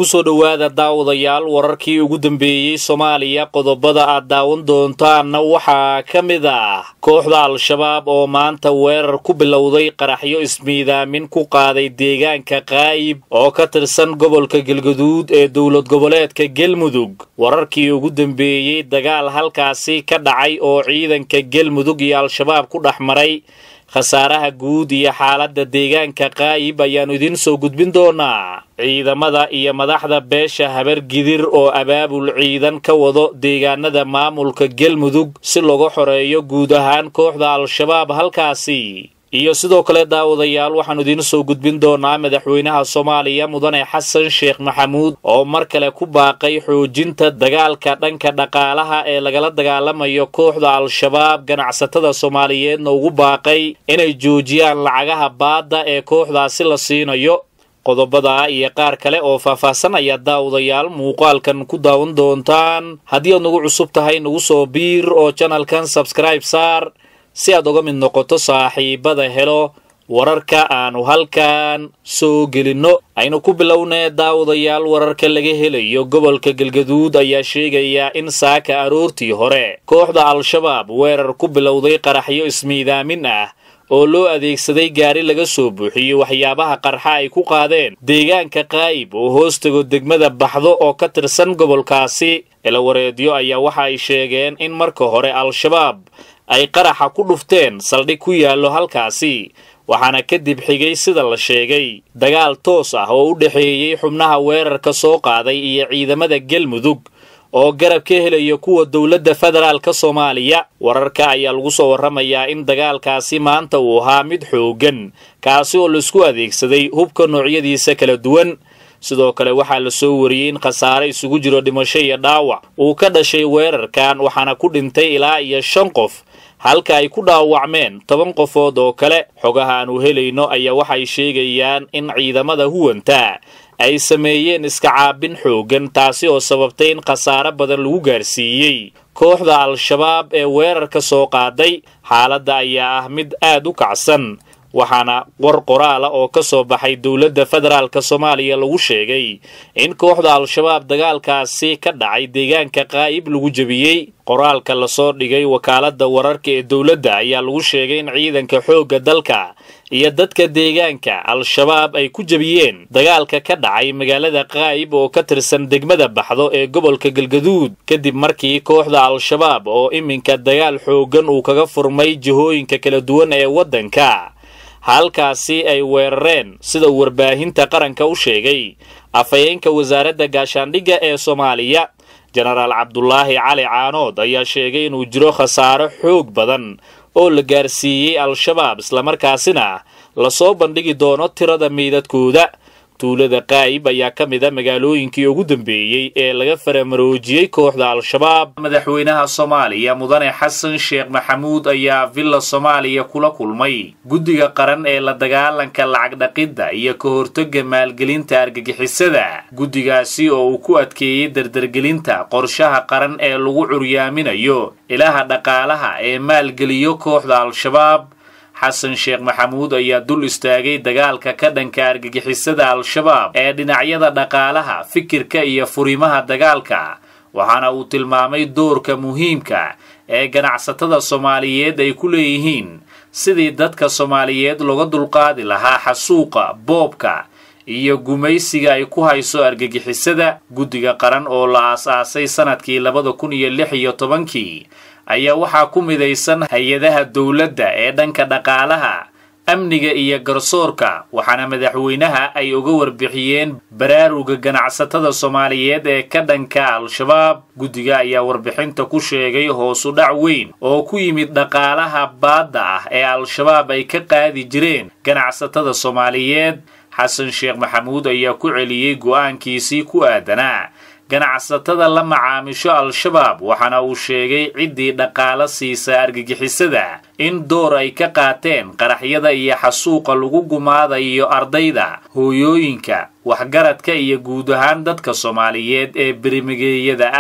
kusoo dhowaada daawadayaal wararkii ugu dambeeyey soomaaliya qodobada aad daawan doontaanna waxaa ka mid ah kooxda al-shabaab oo maanta weerar ku bilowday qaraxyo ismiidaamin ku qaaday deegaanka qaayib oo ka tirsan gobolka galgaduud ee dowlad goboleedka gelmudug wararkii ugu dambeeyey dagaal halkaasi ka dhacay oo ciidanka gelmudug iyo al-shabaab ku dhex maray khasaaraha guud iyo xaaladda deegaanka qaayib ayaannu idiin soo gudbin doonaa ciidamada iyo madaxda beesha habargidir oo abaabul ciidan ka wado deegaanada maamulka gelmudug si lagu xoreeyo guud ahaan kooxda al-shabaab halkaasi iyo sidoo kale daawadayaal waxaannu idiin soo gudbin doonaa madaxweynaha soomaaliya mudane xasan sheekh maxamuud oo mar kale ku baaqay xoojinta dagaalka dhanka dhaqaalaha ee lagala dagaalamayo kooxda al-shabaab ganacsatada soomaaliyeedna ugu baaqay inay joojiyaan lacagaha baadda ee kooxdaasi la siinayo qodobada iyo qaar kale oo faahfaahsan ayaa daawadayaal muuqaalkan ku daawan doontaan haddii aad nagu cusub tahay nagu soo biir oo janalkan sabskribe saar si aad uga mid noqoto saaxiibada helo wararka aanu halkan soo gelinno aynu ku bilownee daawadayaal wararka laga helayo gobolka galgaduud ayaa sheegaya in saaka aroortii hore kooxda al-shabaab weerar ku bilowday qaraxyo ismiidaamin ah oo loo adeegsaday gaari laga soo buuxiyey waxyaabaha qarxa ay ku qaadeen deegaanka qaayib oo hoostago degmada baxdo oo ka tirsan gobolkaasi ilawareedyo ayaa waxa ay sheegeen in marka hore al-shabaab ay qaraxa ku dhufteen saldhig ku yaallo halkaasi waxaana kadib xigay sida la sheegay dagaal toos ah oo u dhexeeyey xubnaha weerarka soo qaaday iyo ciidamada gelmudug oo garab ka helaya kuwa dowladda federaalka soomaaliya wararka ayaa lagu soo warramayaa in dagaalkaasi maanta uu ahaa mid xooggan kaasi oo laisku adeegsaday hubka noocyadiisa kala duwan sidoo kale waxaa la soo wariyey in khasaare isugu jiro dhimasho iyo dhaawac uu ka dhashay weerarkan waxaana ku dhintay ilaa iyo shan qof halka ay ku dhaawacmeen toban qofood oo kale xogaha aanu helayno ayaa waxay sheegayaan in ciidamada huwanta ay sameeyeen iska caabin xooggan taasi oo sababtay in khasaare badan lagu gaarsiiyey kooxda al-shabaab ee weerarka soo qaaday xaaladda ayaa ah mid aad u kacsan waxaana war qoraala oo ka soo baxay dowladda federaalka soomaaliya lagu sheegay in kooxda al-shabaab dagaalkaasi ka dhacay deegaanka qaa'ib lagu jebiyey qoraalka lasoo dhigay wakaaladda wararka ee dowladda ayaa lagu sheegay in ciidanka xoogga dalka iyo dadka deegaanka al-shabaab ay ku jebiyeen dagaalka ka dhacay magaalada qaa'ib oo ka tirsan degmada baxdo ee gobolka galgaduud kadib markii kooxda al-shabaab oo iminka dagaal xooggan uu kaga furmay jihooyinka kala duwan ee waddanka halkaasi ay weerareen sida uu warbaahinta qaranka u sheegay afhayeenka wasaaradda gaashaandhigga ee soomaaliya jenaraal cabdulaahi cali caanood ayaa sheegay inuu jiro khasaaro xoog badan oo la gaarsiiyey al-shabaab islamarkaasina lasoo bandhigi doono tirada meydadkooda tuulada qaayib ayaa ka mid a magaalooyinkii ugu dambeeyey ee laga faramaroojiyey kooxda al-shabaab madaxweynaha soomaaliya mudane xasan sheekh maxamuud ayaa villa soomaaliya kula kulmay guddiga qaran ee la dagaalanka lacag dhaqidda iyo ka hortoga maalgelinta argagixisada guddigaasi oo uu ku adkeeyey dardargelinta qorshaha qaran ee lagu curyaaminayo ilaha dhaqaalaha ee maalgeliyo kooxda al-shabaab xasan sheekh maxamuud ayaa dul istaagay dagaalka ka dhanka argagixisada al-shabaab ee dhinacyada dhaqaalaha fikirka iyo furimaha dagaalka waxaana uu tilmaamay doorka muhiimka ee ganacsatada soomaaliyeed ay ku leeyihiin sidii dadka soomaaliyeed looga dulqaadi lahaa xasuuqa boobka iyo gumaysiga ay ku hayso argagixisada guddiga qaran oo la aas-aasay sanadkii labada kun iyo lix iyo tobankii ayaa waxaa ku midaysan hay-adaha dowladda ee dhanka dhaqaalaha amniga iyo garsoorka waxaana madaxweynaha ay uga warbixiyeen baraaruga ganacsatada soomaaliyeed ee ka dhanka al-shabaab guddiga ayaa warbixinta ku sheegay hoosu dhac weyn oo ku yimid dhaqaalaha baadda ah ee al-shabaab ay ka qaadi jireen ganacsatada soomaaliyeed xasan sheekh maxamuud ayaa ku celiyey go'aankiisii ku aadanaa ganacsatada la macaamisho al-shabaab waxaana uu sheegay ciddii dhaqaalo siisa argagixisada in door ay ka qaateen qaraxyada iyo xasuuqa lagu gumaadayo ardayda hooyooyinka waxgaradka iyo guud ahaan dadka soomaaliyeed ee berimigeeyada ah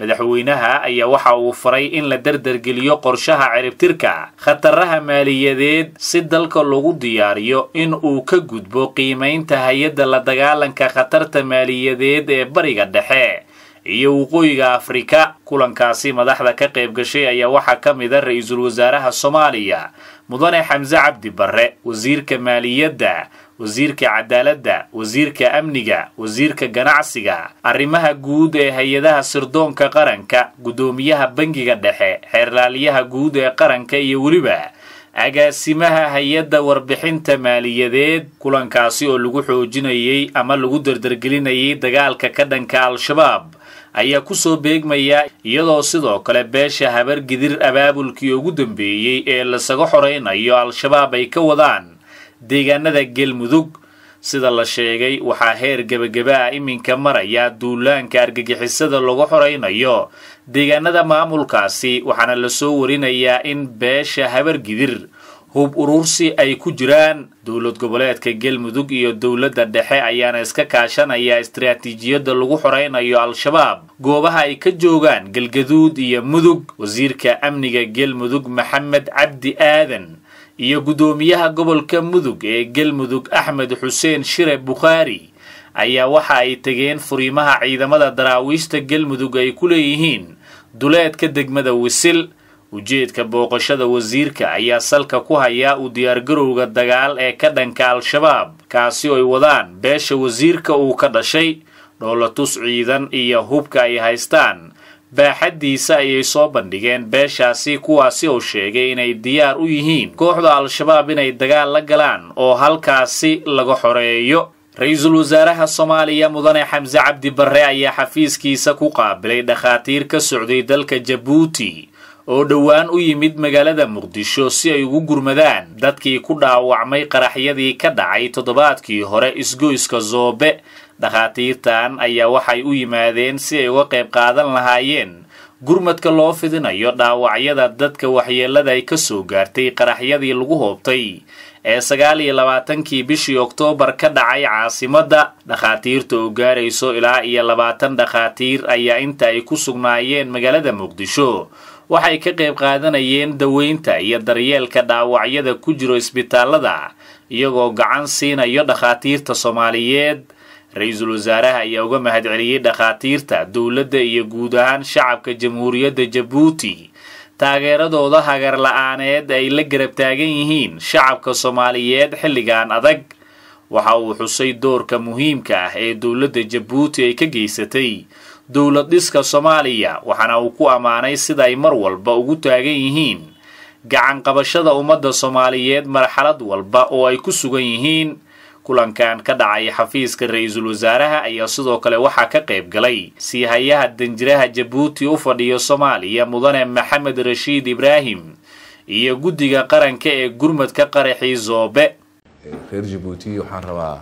madaxweynaha ayaa waxa uu faray in la dardargeliyo qorshaha ciribtirka khataraha maaliyadeed si dalka lagu diyaariyo in uu ka gudbo qiimaynta hay-adda la dagaalanka khatarta maaliyadeed ee bariga dhexe iyo waqooyiga afrika kulankaasi madaxda ka qayb gashay ayaa waxaa ka mid a ra-iisul wasaaraha soomaaliya mudane xamse cabdi barre wasiirka maaliyadda wasiirka cadaaladda wasiirka amniga wasiirka ganacsiga arrimaha guud ee hay-adaha sirdoonka qaranka guddoomiyaha bangiga dhexe xeerlaaliyaha guud ee qaranka iyo weliba agaasimaha hay-adda warbixinta maaliyadeed kulankaasi oo lagu xoojinayey ama lagu dardargelinayay dagaalka ka dhanka al-shabaab ayaa kusoo beegmaya iyadoo sidoo kale beesha habar gidir abaabulkii ugu dambeeyey ee lasaga xoraynayo al-shabaab ay ka wadaan deegaanada galmudug sida la sheegay waxaa heer gebageba ah iminka maraya duulaanka argagixisada lagu xoraynayo deegaanada maamulkaasi waxaana lasoo warinayaa in beesha habar gidir hub urursi ay ku jiraan dowlad goboleedka galmudug iyo dowladda dhexe ayaana iska kaashanaya istaraatiijiyadda lagu xoraynayo al-shabaab goobaha ay ka joogaan galgaduud iyo mudug wasiirka amniga galmudug maxamed cabdi aadan iyo guddoomiyaha gobolka mudug ee galmudug axmed xuseen shire bukhaari ayaa waxa ay tegeen furiimaha ciidamada daraawiishta galmudug ay ku leeyihiin duleedka degmada wisil ujeedka booqashada wasiirka ayaa salka ku hayaa u diyaargarowga dagaal ee ka dhanka al-shabaab kaasi oo ay wadaan beesha wasiirka uu ka dhashay dhoolatus ciidan iyo hubka ay haystaan baaxaddiisa ayay soo bandhigeen beeshaasi kuwaasi oo sheegay inay diyaar u yihiin kooxda al-shabaab inay dagaal la galaan oo halkaasi laga xoreeyo ra-iisul wasaaraha soomaaliya mudane xamse cabdi barre ayaa xafiiskiisa ku qaabilay dhakhaatiir ka socday dalka jabuuti oo dhowaan u yimid magaalada muqdisho si ay ugu gurmadaan dadkii ku dhaawacmay qaraxyadii ka dhacay toddobaadkii hore isgoyska zoobe dhakhaatiirtan ayaa waxay u yimaadeen si ay uga qayb qaadan lahaayeen gurmadka loo fidinayo dhaawacyada dadka waxyeelada ay ka soo gaartay qaraxyadii lagu hoobtay ee sagaal iyo labaatankii bishii oktoobar ka dhacay caasimadda dhakhaatiirta oo gaarayso ilaa iyo labaatan dhakhaatiir ayaa inta ay ku sugnaayeen magaalada muqdisho waxay ka qayb qaadanayeen daweynta iyo daryeelka dhaawacyada ku jiro isbitaalada iyagoo gacan siinayo dhakhaatiirta soomaaliyeed ra-iisul wasaaraha ayaa uga mahadceliyey dhakhaatiirta dowladda iyo guud ahaan shacabka jamhuuriyadda jabuuti taageeradooda hagar la-aaneed ay la garab taagan yihiin shacabka soomaaliyeed xilligan adag waxa uu xusay doorka muhiimka ah ee dowladda jabuuti ay ka geysatay dowlad dhiska soomaaliya waxaana uu ku ammaanay sida ay mar walba ugu taagan yihiin gacan qabashada ummadda soomaaliyeed marxalad walba oo ay ku sugan yihiin kulankan ka dhacay xafiiska ra-iisul wasaaraha ayaa sidoo kale waxaa ka qayb galay siihayaha danjiraha jabuuti u fadhiyo soomaaliya mudane maxamed rashiid ibraahim iyo guddiga qaranka ee gurmadka qaraxii zoobe reer jabuuti waxaan rabaa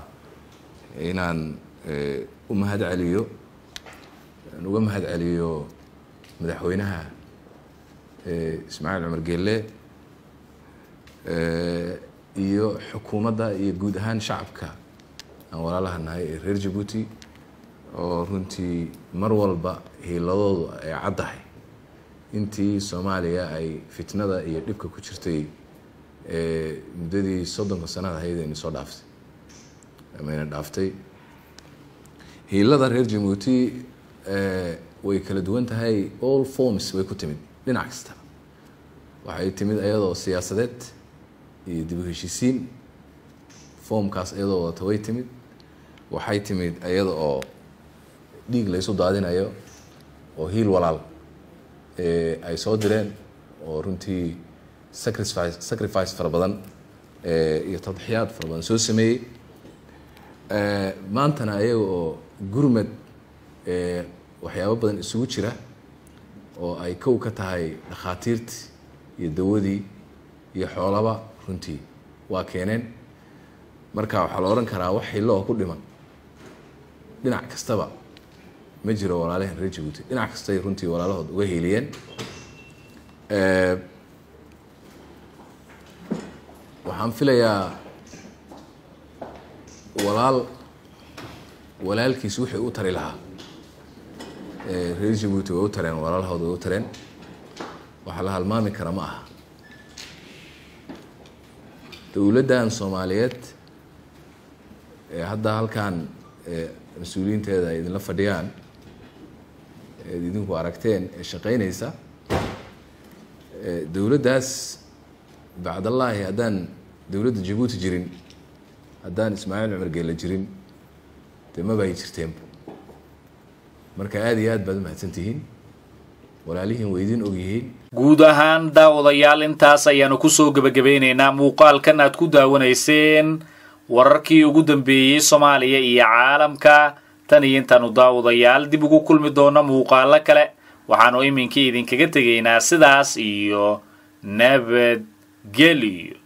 inaan u mahad celiyo aan uga mahad celiyo madaxweynaha ismaaciil cumar geelle iyo xukuumadda iyo guud ahaan shacabka aan walaalaha nahay ee reer jabuuti oo runtii mar walba hiiladoodu ay caddahay intii soomaaliya ay fitnada iyo dhibka ku jirtay muddadii soddonka sanada ahayd ayna soo dhaaftay amayna dhaaftay hiilada reer jabuuti way kala duwan tahay all forms way ku timid dhinac kasta waxay timid ayadoo siyaasadeed iyo dib u heshiisiin foomkaas iyadoo wadata way timid waxay timid iyada oo dhiig laysu daadinayo oo hiil walaal ay soo direen oo runtii sacrifice sacrifice fara badan iyo tadxiyaad fara badan soo sameeyey maantana ayaga oo gurmad waxyaabo badan isugu jira oo ay kow ka tahay dhakhaatiirtii iyo dawadii iyo xoolaba runtii waa keeneen marka waxaa la odhan karaa wax xillo oo ku dhiman dhinac kastaba ma jiro walaalahan reer jabuuti dhinac kastay runtii walaalahood uga hiiliyeen waxaan filayaa walaal walaalkiis wixii u tari lahaa reer jabuuti way u tareen walaalahooda way u tareen waxa la halmaami kara ma aha dowladdan soomaaliyeed ee hadda halkan mas-uuliyiinteeda ay idinla fadhiyaan eed idinku aragteen ee shaqeynaysa dowladdaas bacdallaahi haddaan dowladda jabuuti jirin haddaan ismaaciil cumar geela jirin dee maba ay jirteenba marka aada iyo aad baad umahadsantihiin walaalihiin way idin ogyihiin guud ahaan daawadayaal intaas ayaanu kusoo gebagabeynaynaa muuqaalkan aad ku daawanayseen wararkii ugu dambeeyey soomaaliya iyo caalamka tan iyo intaanu daawadayaal dib ugu kulmi doono muuqaalo kale waxaanu iminkii idinkaga tegaynaa sidaas iyo nabadgelyo